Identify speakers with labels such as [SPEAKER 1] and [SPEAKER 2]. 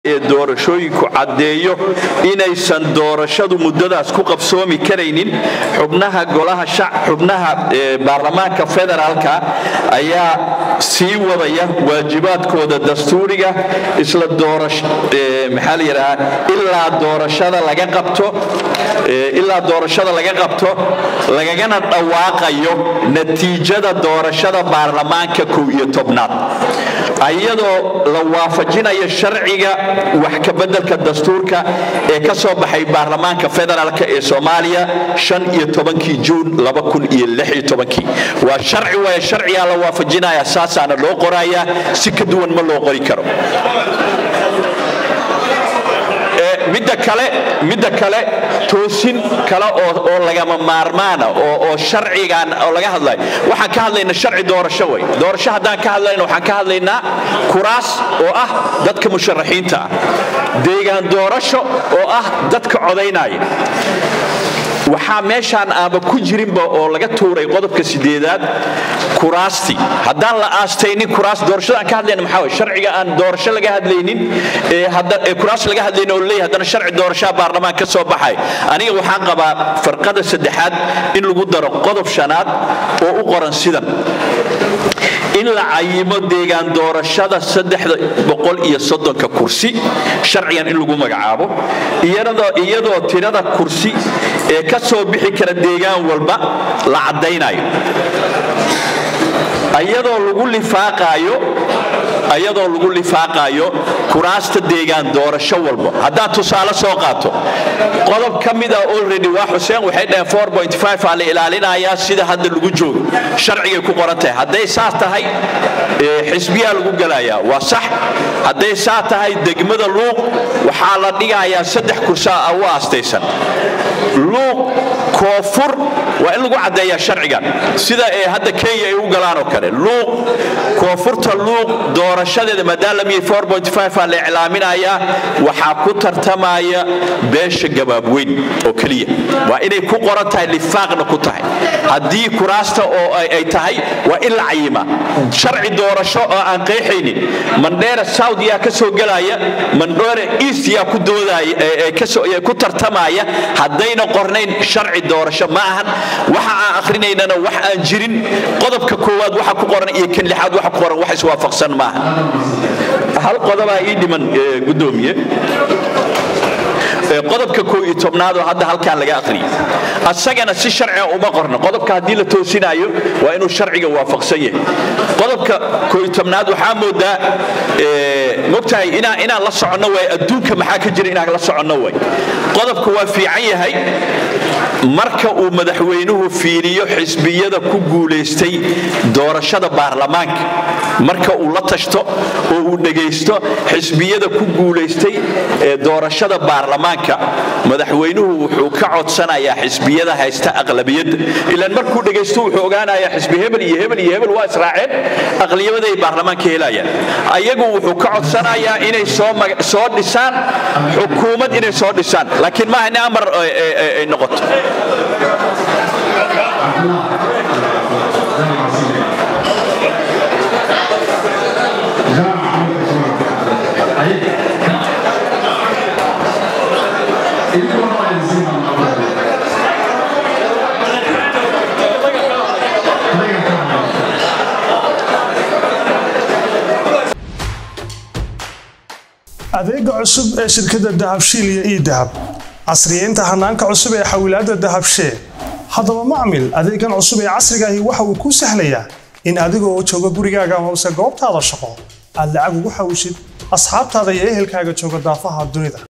[SPEAKER 1] ee doorashooyinku caddeeyo inaysan doorashadu muddadaas ku qabsoomi karaynin xubnaha golaha xubnaha baarlamaanka federaalka ayaa sii wadaya waajibaadkooda dastuuriga isla maxaa la yidhahaa ilaa doorashada laga qabto ilaa doorashada laga qabto lagagana dhawaaqayo natiijada doorashada baarlamaanka kow iyo tobnaad ayadoo la waafajinayo sharciga wax ka beddelka dastuurka ee ka soo baxay baarlamaanka federaalk ee soomaaliya iyo tobankii juun waa sharci waaya sharcigaa la waafajinaya saasaana loo qorayaa si ka duwan ma loo qori karo midda kale midda kale toosin kale oo lagama maarmaana oo sharcigan oo laga hadlayo waxaan ka hadlaynaa sharci doorasho wey doorasho haddaan ka hadlayna waxaan ka hadlaynaa kuraas oo ah dadka musharaxiinta ah deegaan doorasho oo ah dadka codaynaya waxaa meeshaan aaba ku jirinba oo laga tuuray qodobka sideedaad kuraastii haddaan la aastaynin kuraas doorashada aan ka hadlayna maxaa way sharciga aan doorasho laga hadlaynin ee kuraas laga hadlaynin oo leeyahay haddana sharci doorashaha baarlamaan ka soo baxay aniga waxaan qabaa farqada saddexaad in lagu daro qodob shanaad oo u qoran sidan in la cayimo deegaan doorashada saddexda boqol iyo soddonka kursi sharcigan in lagu magacaabo iyadoo tirada kursi ee ka soo bixi kara deegaan walba la caddaynayo ayadoo lagu lifaaqaayo ayadoo lagu lifaaqaayo kuraasta deegaan doorasho walba haddaan tusaale soo qaato qodob ka mida already waa xuseen waxay dhaheen aa la ilaalinayaa sida hadda lagu joogo sharcigay ku qoran tahay hadday saas tahay xisbiyaa lagu gelayaa waa sax hadday saa tahay degmada luuq waxaa la dhigayaa saddex kursaa u aastaysan luuq koonfur waa in lagu caddeeyaa sharcigan sida ee hadda kenya ay u galaan oo kale luuq koonfurta luuq doorashadeeda maadaama aa la iclaaminayaa waxaa ku tartamaya beesha gabaabweyn oo keliya waa inay ku qoran tahay lifaaqna ku tahay haddii kuraasta oo ay tahay waa in la cayimaa sharci doorasho oo aan qeexaynin mandheera south yaa ka soo gelaya mandheera east yaa ku doodaya ku tartamaya haddayna qornayn sharci doorasho ma ahan waxa aan akrinaynana wax aan jirin qodobka koowaad waxa ku qoran iyo kan lixaad waxa ku qoran wax iswaafaqsan maaha hal qodobaa ii dhiman gudoomiye qodobka koo iyo tobnaad oo hadda halkaan laga aqriyay asagana si sharciga uma qorno qodobka haddii la toosinaayo waa inuu sharciga waafaqsan yahay qodobka koo iyo tobnaad waxaa moodaa mogtahay inaan la soconno way adduunka maxaa ka jira inaan la soconno way qodobka waa fiican yahay marka uu madaxweynuhu fiiriyo xisbiyada ku guulaystay doorashada baarlamaanka marka uu la tashto oo uu dhegaysto xisbiyada ku guulaystay ee doorashada baarlamaanka madaxweynuhu wuxuu ka codsanayaa xisbiyada haysta aqlabiyadda ilaan markuu dhegaysto wuxuu ogaanayaa xisbi hebel iyo hebel iyo hebel waa israaceen aqliyabaday baarlamaanka helayaan ayagu wuxuu ka codsanayaa inay soo dhisaan xukuumad inay soo dhisaan laakiin maaha in amar ay noqoto
[SPEAKER 2] adeega cusub ee shirkadda dahabshiil iyo ii dahab casriyeynta hanaanka cusub ee xawilaadda dahabshee haddaba macmil adeegan cusub ee casrigaahi waxa uu kuu sahlayaa in adigoo jooga gurigaaga hoose goobtaada shaqo aad lacag ugu xawshid asxaabtaada iyo ehelkaaga jooga daafaha dunida